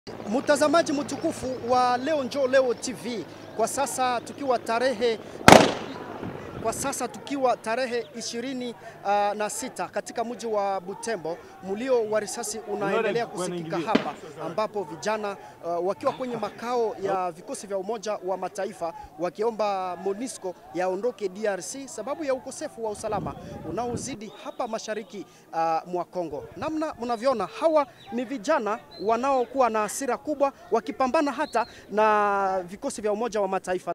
Mtazamaji mtukufu wa Leo Njoo Leo TV, kwa sasa tukiwa tarehe kwa sasa tukiwa tarehe ishirini uh, na sita katika mji wa Butembo, mlio wa risasi unaendelea kusikika hapa, ambapo vijana uh, wakiwa kwenye makao ya vikosi vya Umoja wa Mataifa wakiomba MONUSCO yaondoke DRC sababu ya ukosefu wa usalama unaozidi hapa mashariki uh, mwa Kongo. Namna mnavyoona, hawa ni vijana wanaokuwa na hasira kubwa wakipambana hata na vikosi vya Umoja wa Mataifa.